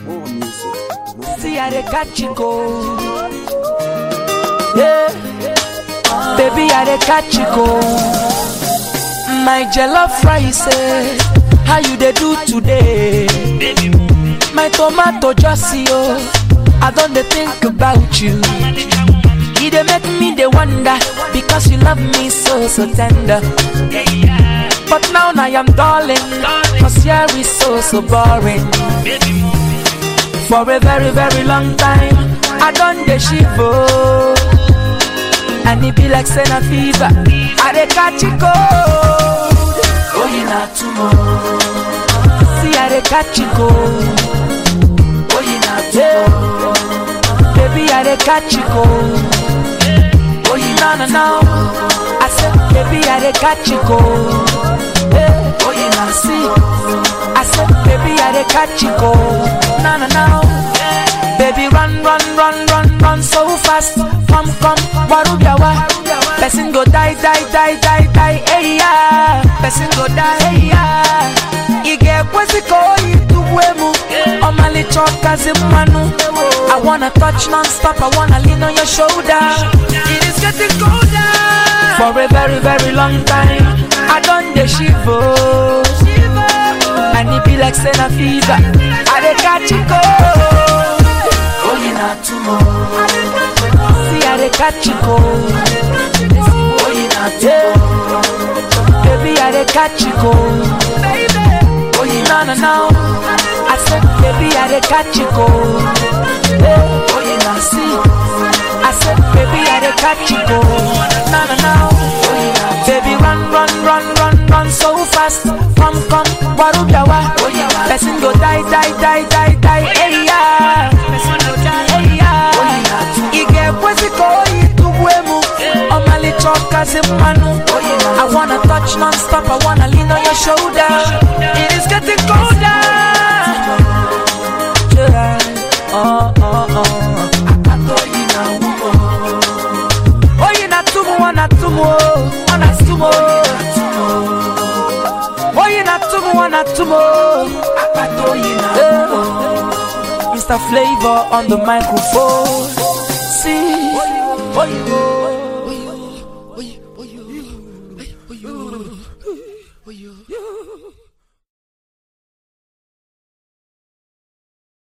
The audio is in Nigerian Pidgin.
More music. See how they catch you go. Yeah. Baby, how they catch you go. My jollof rice, eh, how you they do today? My tomato just see oh, I don't dey think about you. You they make me they wonder because you love me so so tender. But now I am darling, cause here is so so boring. For a very very long time, I done the shivo. And it be like Senna fever, I dey catch it cold. Oh, you not tomorrow. See, I dey catch it cold. Oh, you not tomorrow. Baby, I dey catch it cold. Oh, you no no no. I said, baby, I dey catch it cold. Hey, oh, you not see. I said, baby, I dey catch it cold. No no no. Baby, run, run, run, run, run so fast. Come, come, warubiawa. Person go die, die, die, die, die, hey yeah. Person go die, hey yeah. Ige kweziko ituwemu. Omali choka zimanu. I wanna touch non-stop, I wanna lean on your shoulder. It is getting colder. For a very, very long time, I done the shivo. And it be like Senna fever. I dey catch it cold. Oh, you not tomorrow. See, I dey catch it cold. Oh, you not tomorrow. Baby, I dey catch it cold. Oh, you no no no. I said, baby, I dey catch it cold. Hey, oh, you not see. I said, baby, I dey catch it cold. No no no. Baby, run, run, run, run, run so fast. Come, come, warubiawa. Person go die, die, die, die, die. Hey yeah. Person go die, hey yeah. Ige kweziko ituwemu. Omali choka zimanu. I wanna touch non-stop. I wanna lean on your shoulder. It is getting colder. Yeah. Oh, oh, oh. Oye na tumu wana tumu oh. wana tumu Oye na tumu wana tumu Eh. Mr. Flavor on the microphone See Oye